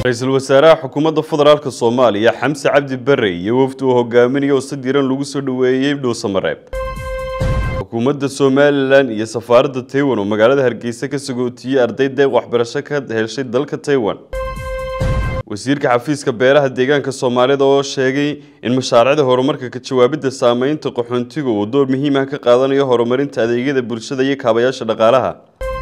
ra-iisul wasaaraha xukuumadda federaalka soomaaliya xamse cabdi bare iyo wafdi uu hogaaminayo oo si diran lagu soo dhoweeyey dhuusamareeb xukuumadda somalilan iyo safaaradda taiwan oo magaalada hargeysa ka sagootiyey arday deeq waxbarasho ka heshay dalka taiwan wasiirka xafiiska beeraha deegaanka soomaalida oo sheegay in mashaariicda horumarka ka jawaabidda saameynta qaxoontiga uu door muhiim ah ka qaadanayo horumarinta adeegyada bulshada iyo kaabayaasha dhaqaalaha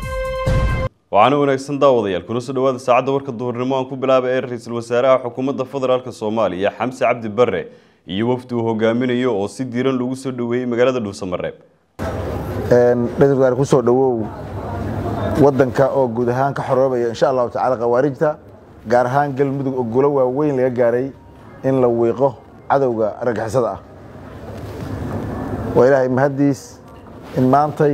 waxaana wanaagsan daawadayaal kuna soo dhawaada saacadda warka duhurnimo aan ku bilaabay ee ra-iisul wasaaraha xukuumadda federaalk soomaaliya xamse cabdi bare iyo wafdi uu hogaaminayo oo si diiran lagu soo dhoweeyey magaalada dhuusamareeb ra-isul wasaare kusoo dhowow wadanka oo guud ahaan ka xoroobaya insha allahu tacala khawaarijta gaar ahaan galmudug oo gulo waaweyn laga gaaray in la wiiqo cadowga argagixisada ah waa ilaahay mahaddiis in maantay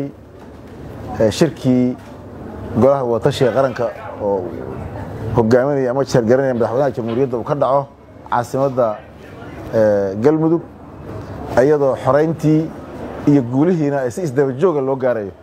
shirkii golaha wadatashiga qaranka oo hogaaminaya ama jeergaranaya madaxweynaha jamhuuriyadda uu ka dhaco caasimadda galmudug iyadoo xorayntii iyo guulihiina si isdabajooga loo gaarayo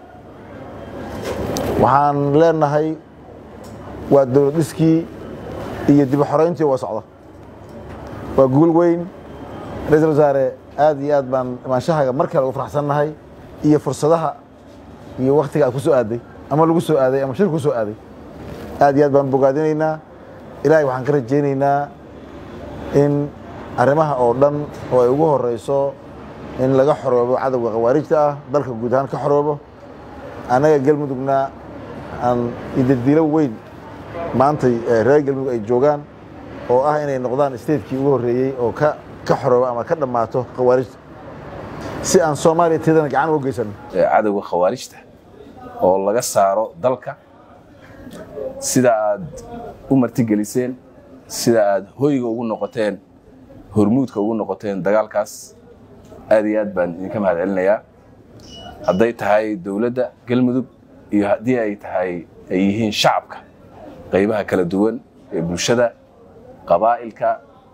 waxaan leenahay waa dowlad dhiskii iyo dib xorayntii waa socda waa guul weyn ra-iisul wasaare aad iyo aad baan imaanshahaga mar kale ugu faraxsannahay iyo fursadaha iyo wakhtiga aad ku soo aaday ama lagu soo aaday ama shirku ku soo aaday aad iyo aad baan bogaadinaynaa ilaahay waxaan ka rajaynaynaa in arrimaha oo dhan oo ay ugu horeyso in laga xoroobo cadowga khawaarijta ah dalka guud ahaan ka xoroobo annaga galmudugna aan idadiilo weyn maantay reer galmudug ay joogaan oo ah inay noqdaan statekii ugu horreeyey oo ka ka xoroobo ama ka dhammaato khawaarijta si aan soomaaliya tiyadana gacan uga geysano cadowga khawaarijta oo laga saaro dalka sida aad u martigeliseen sida aad hoyga ugu noqoteen hormuudka ugu noqoteen dagaalkaas aad iyo aad baan idinka mahad celinayaa hadday tahay dowladda galmudug iyo haddii ay tahay ay yihiin shacabka qaybaha kala duwan ee bulshada qabaa'ilka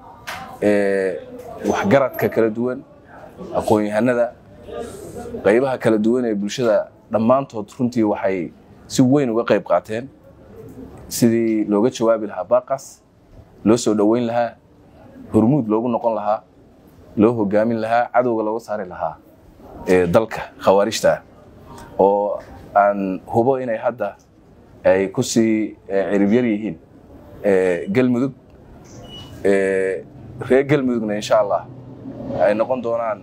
waxgaradka kala duwan aqoon-yahanada qaybaha kala duwan ee bulshada dhammaantood runtii waxay si weyn uga qayb qaateen sidii looga jawaabi lahaa baaqaas loo soo dhoweyn lahaa hormuud loogu noqon lahaa loo hogaamin lahaa cadowga looga saari lahaa ee dalka khawaarijta ah oo aan hubo inay hadda ay ku sii ciribyar yihiin galmudug reer galmudugna insha allah ay noqon doonaan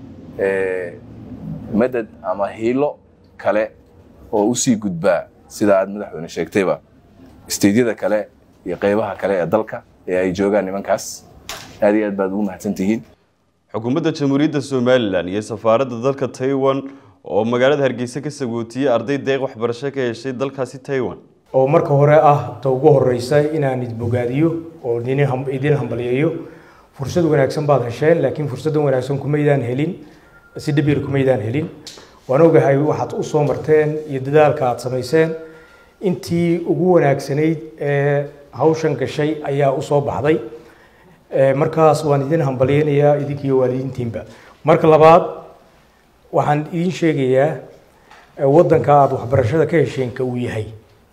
madad ama hiilo kale oo u sii gudbaa sida aad madaxweyne sheegtayba isteydyada kale iyo qaybaha kale ee dalka ee ay joogaan nimankaas aad iyo aad baad ugu mahadsan tihiin xukuumadda jamhuuriyadda somalilan iyo safaaradda dalka taiwan oo magaalada hargeysa ka sagootiyey arday deeq waxbarasho ka heshay dalkaasi taiwan oo marka hore ah ta ugu horeysa inaan idbogaadiyo oo idin hambalyeeyo fursad wanaagsan baad hesheen laakiin fursaddan wanaagsan kumaydaan helin si dhibir kumaydaan helin waan ogahay waxaad u soo marteen iyo dadaalka aad samayseen intii ugu wanaagsanayd ee hawshan gashay ayaa u soo baxday markaas waan idin hambalyeynayaa idinkiiyo waalidiintiinba marka labaad waxaan idin sheegayaa waddanka aada waxbarashada ka hesheenka uu yahay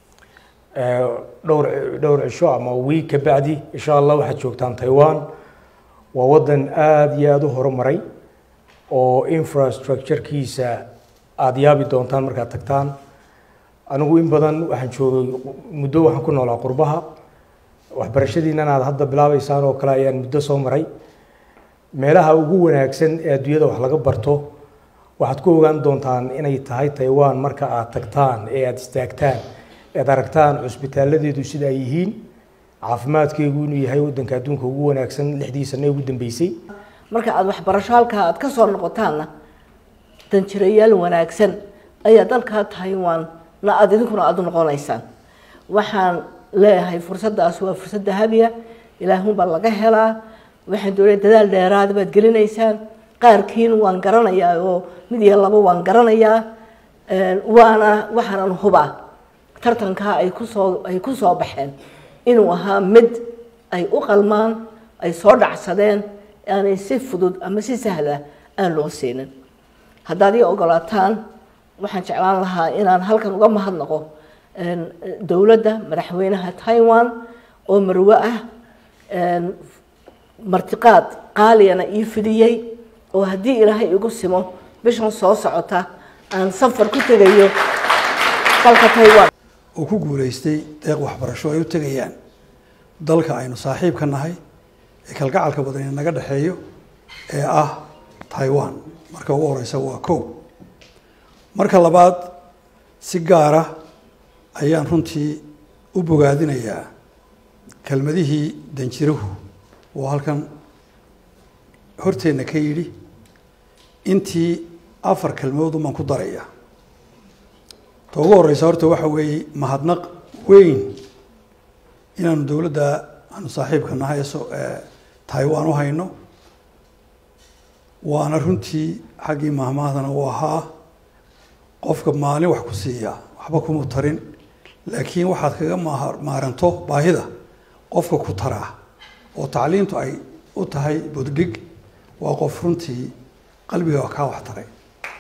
dhowr dhowr cisho ama wiig ka bacdi insha allah waxaad joogtaan taiwan waa waddan aada iyo aada u horumaray oo infrastructurekiisa aada yaabi doontaan markaad tagtaan anigu in badan waxaan joogay muddo waxaan ku noolaa qurbaha waxbarashadiinan aad hadda bilaabeysaan oo kale ayaan muddo soo maray meelaha ugu wanaagsan ee adduunyada wax laga barto waxaad ku ogaan doontaan inay tahay taiwan marka aad tagtaan ee aada istaagtaan ead aragtaan cusbitaaladeedu sida ay yihiin caafimaadkeegu inuu yahay waddanka adduunka ugu wanaagsan lixdii sane ugu dambeysay marka aada waxbarasho halkaa aada ka soo noqotaanna danjirayaal wanaagsan ayaa dalkaa taiwan na aada idinkuna aada u noqonaysaan waxaan leeyahay fursaddaas waa fursad dahabiya ilaahunbaa laga helaa waxaan doonaya dadaal dheeraada baad gelinaysaan qaarkiin waan garanayaa oo mid iyo labo waan garanayaa waana waxaanan hubaa tartankaa ay kusoo ay ku soo baxeen inuu ahaa mid ay u qalmaan ay soo dhacsadeen aanay si fudud ama si sahla aan loo siinin haddaad ii ogolaataan waxaan jeclaan lahaa inaan halkan uga mahadnaqo dowladda madaxweynaha taiwan oo marwe ah martiqaad qaaliyana ii fidiyey oo haddii ilaahay igu simo bishan soo socota aan safar ku tegayo dalka taiwan oo ku guulaystay deeq waxbarasho ay u tegayaan dalka aynu saaxiib ka nahay ee kalgacalka badan naga dhexeeyo ee ah taiwan marka ugu horeysa waa kow marka labaad si gaara ayaan runtii u bogaadinayaa kelmadihii danjiruhu oo halkan horteenna ka yidhi intii afar kelmadood umaan ku daraya ta ugu horeysa horta waxa weeye mahadnaq weyn inaanu dowladda aanu saaxiibka nahay ee taiwan u hayno waana runtii xaggii mahmahdana uu ahaa qofka maalin wax ku siiya waxba kuma tarin laakiin waxaad kaga maaranto baahida qofka ku taraa oo tacliintu ay u tahay buddhig waa qof runtii qalbiga kaa wax taray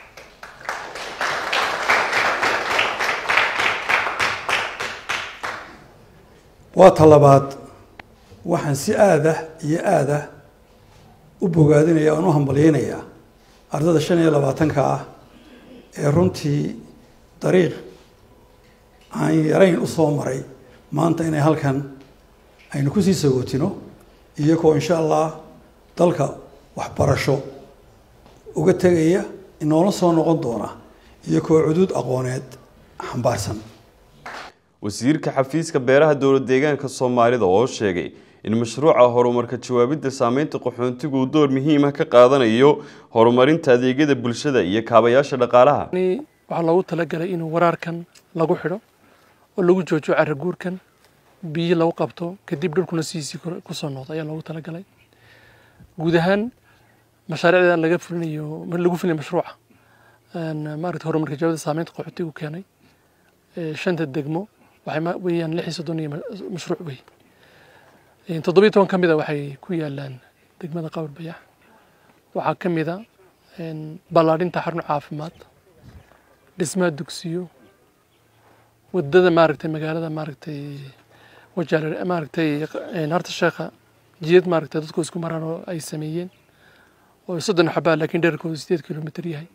waa ta labaad waxaan si aadah iyo aadah u bogaadinaya oan u hambalyeynayaa ardada shan iyo labaatanka ah ee runtii dariiq aan yarayn u soo maray maanta inay halkan aynu kusii sagootino iyagoo insha allah dalka waxbarasho uga tegaya inoola soo noqon doona iyagoo cuduud aqooneed xambaarsan wasiirka xafiiska beeraha dowlad deegaanka soomaalida oo sheegay in mashruuca horumarka jawaabidda saameynta qaxoontigu uu door muhiima ka qaadanayo horumarinta adeegyada bulshada iyo kaabayaasha dhaqaalaha waxaa loogu talagalay inuu waraarkan lagu xidho oo lagu joojiyo caraguurkan biyo lagu qabto kadib dhulkuna sidiisii kusoo noqdo ayaa loogu talagalay guud ahaan mashaariicda laga fulinayo lagu fulinayo mashruuca maaragta horumarka jawaabidda saameynta qaxootigu keenay shanta degmo waxay weeyaan lix iyo soddon iyo mashruuc wey toddobiyo toban ka mid a waxay ku yaalaan degmada qawar bayax waxaa ka mid a ballaadhinta xarun caafimaad dhismaha dugsiyo wadada maaragtay magaalada maaragtay wajaale maaragtay harta sheekha jiyad maaragtay dadku isku maraan oo ay sameeyeen oo soddon xabaa laakiin dhererkoodu sideed kilomitr yahay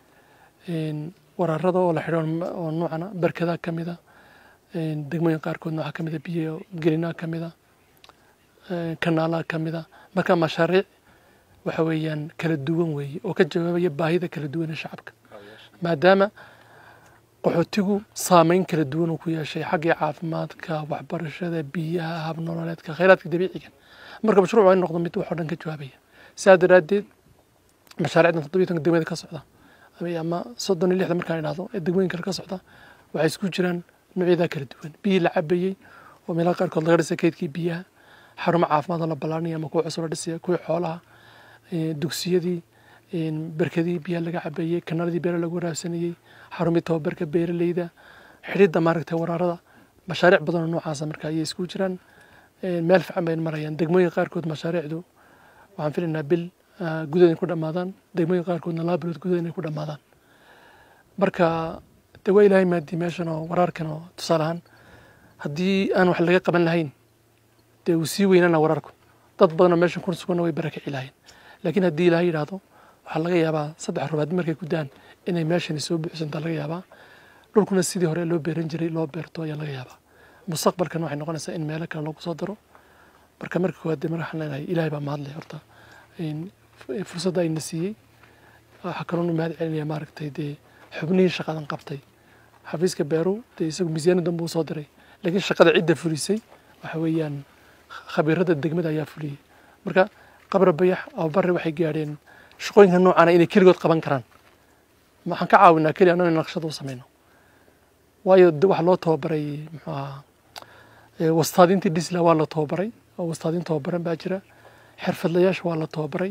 waraarada oo la xidho oo noocana barkadaha ka mid a degmooyin qaarkoodna waxaa ka mid a biyo gelinaha ka mid a kanaalaha ka mid a marka mashaariic waxa weeyaan kala duwan weeye oo ka jawaabaya baahida kala duwan ee shacabka maadaama qaxootigu saameyn kala duwan uu ku yeeshay xaggii caafimaadka waxbarashada biyaha habnololeedka khayraadka dabiiciga marka mashruuc waa in noqdo mid wax oo dhan ka jawaabaya sidaa daraaddeed mashaariicdan toddobiyo tobanka degmada ka socda ama soddon iyo lixda markaan idhahdo ee degmooyin kale ka socda waxay isku jiraan noocyada kala duwan biyii la cabayey oo meelaha qaarkood laga dhisay kaydkii biyaha xarumo caafimaad oo la ballaarinaya ama kuwa cusub la dhisaya kuwii xoolaha dugsiyadii berkadii biyaha laga cabayey kanaaladii beera lagu waraabsanayey xarumii tababarka beeraleyda xidhidda maaragtay waraarada mashaariic badan oo noocaasa marka ayay isku jiraan meel fiican bay marayaan degmooyin qaarkood mashaariicdu waxaan filaynaa bil gudaha inay ku dhammaadaan degmooyin qaarkoodna laba bilood gudaha inay ku dhammaadaan marka de waa ilaahay maadii meeshan oo waraarkan oo tusaale ahaan haddii aan wax laga qaban lahayn dee uu sii weynaana waraarku dad badanoo meeshan ku suganna way barakaci lahayn laakiin haddii ilaahay yidhaahdo waxaa laga yaabaa saddex rubaad markay ku daan inay meeshani soo buuxsantaa laga yaabaa dhulkuna sidii hore loo beeran jiray loo beerto ayaa laga yaabaa mustaqbalkan waxay noqonaysaa in meelo kale lagu soo daro marka marka koowaad dee waxaan leenahay ilaahay baa mahadlay horta fursadda ayna siiyey waxaa kaloonu mahad celinaya maaragtay dee xubnihii shaqadan qabtay xafiiska beeru dee isagu miisaaniyadan buu soo diray laakiin shaqada cidda fulisay waxa weeyaan khabiirada degmada ayaa fuliyey marka qabra bayax ababare waxay gaadheen shaqooyinka noocana inay keligood qaban karaan waxaan ka caawinaa keli annago in naqshada u samayno waayo waxa loo tababaray muxuu ahaa wastaadintii dhisla waa la tababaray oo wastaadin tababaran baa jira xirfadlayaasha waa la tababaray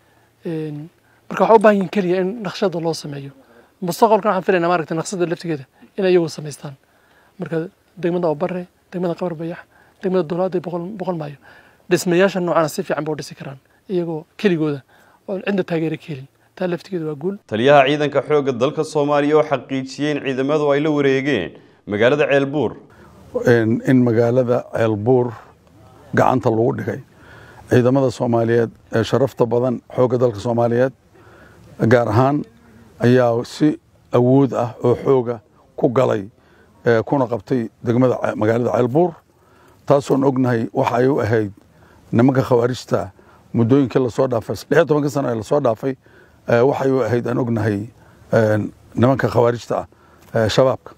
marka waxaa u baahan yihin keliya in naqshada loo sameeyo mustaqbalkan waxaan filaynaa maaragtay naqshada laftigeeda inay iyagu samaystaan marka degmada ababare degmada qabar bayax degmada dowladda boqol boqol maayo dhismayaasha noocana si fiican ba u dhisi karaan iyagoo keligooda oo cidda taageera ka helin taa laftigeeda waa guul taliyaha ciidanka xoogga dalka soomaaliya oo xaqiijiyey in ciidamadu ay la wareegeen magaalada ceelbuur in magaalada ceelbuur gacanta lagu dhigay ciidamada soomaaliyeed ee sharafta badan xoogga dalka soomaaliyeed gaar ahaan ayaa si awood ah oo xooga ku galay kuna qabtay degmada magaalada ceelbuur taasoon ognahay waxa ay u ahayd nimanka khawaarijta muddooyinkii lasoo dhaafay lix tobanka sano ee lasoo dhaafay waxay u ahayd aan ognahay nimanka khawaarijta ah shabaabka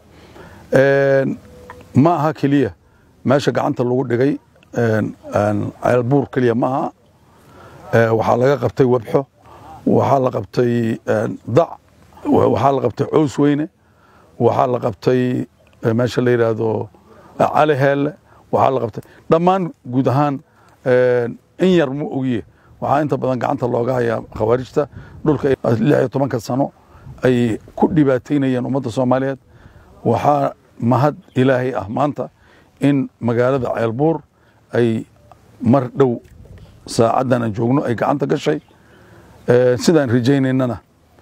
ma aha keliya meesha gacanta lagu dhigay ceelbuur keliya ma aha waxaa laga qabtay webxo waxaa la qabtay dac waxaa la qabtay cows weyne waxaa la qabtay meesha la yidhaahdo cali heelle waxaa la qabtay dhammaan guud ahaan in yar ma ogiye waxaa inta badan gacanta looga hayaa khawaarijta dhulka lix iyo tobanka sano ay ku dhibaataynayeen ummadda soomaaliyeed waxaa mahad ilaahay ah maanta in magaalada ceelbuur ay mar dhow saacaddan aan joogno ay gacanta gashay sidaan rajaynaynana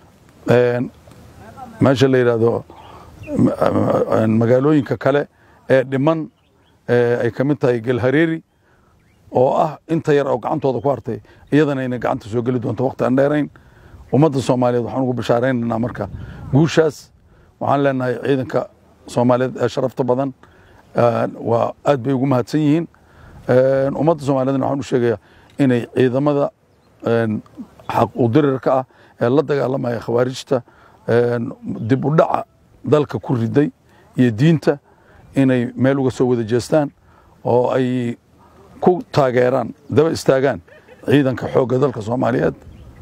meesha la yidhaahdo magaalooyinka kale ee dhiman ay ka mid tahay galhareeri oo ah inta yar oo gacantooda ku hartay iyadana inay gacanta soo geli doonto waqti aan dheerayn ummadda soomaaliyeed waxaan ugu bishaaraynaynaa marka guushaas waxaan leenahay ciidanka soomaaliyeed ee sharafta badan waa aad bay ugu mahadsan yihiin ummadda soomaaliyeedna waxaan u sheegayaa inay ciidamada xaq udirirka ah ee la dagaalamaya khawaarijta dib u dhaca dalka ku riday iyo diinta inay meel uga soo wada jeestaan oo ay ku taageeraan daba istaagaan ciidanka xoogga dalka soomaaliyeed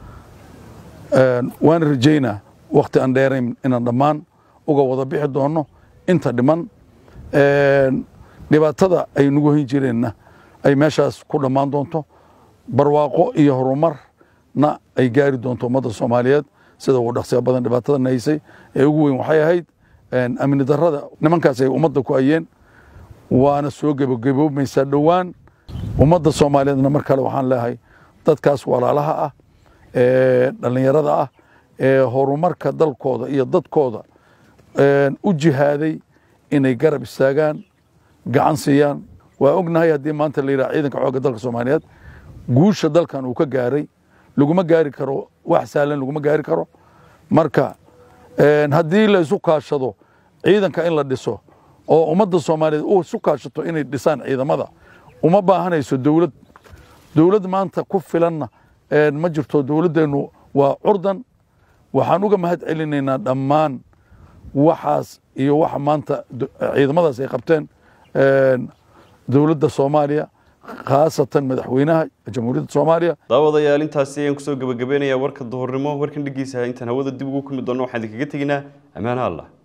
waana rajaynaa wakti aan dheerayn inaan dhammaan uga wada bixi doonno inta dhiman dhibaatada ay nagu hayn jireenna ay meeshaas ku dhammaan doonto barwaaqo iyo horumarna ay gaari doonto ummadda soomaaliyeed sida ugu dhaqsiya badan dhibaatada nahaysay ee ugu weyn waxay ahayd amni darrada nimankaas ay ummadda ku ayeen waana soo gebagaboomaysaa dhowaan ummadda soomaaliyeedna mar kale waxaan leehay dadkaas walaalaha ah ee dhallinyarada ah ee horumarka dalkooda iyo dadkooda u jihaaday inay garab istaagaan gacan siiyaan waa ognahay haddii maanta la yidhaha ciidanka xoogga dalka soomaaliyeed guusha dalkan uu ka gaaray laguma gaari karo wax sahlan laguma gaari karo marka haddii la isu kaashado ciidanka in la dhiso oo ummadda soomaaliyeed u isu kaashato inay dhisaan ciidamada uma baahanayso dowlad dowlad maanta ku filanna ma jirto dowladdeennu waa curdan waxaan uga mahad celinaynaa dhammaan waxaas iyo waxa maanta ciidamadaas ay qabteen dowladda soomaaliya khaasatan madaxweynaha jamhuuriyadda soomaaliya daawadayaal intaasi ayaan kusoo gebagabeynayaa warka duhurnimo warkan dhegeysa intaan hawada dib ugu kulmi doonno waxaan idinkaga teginaa ammaanaha allah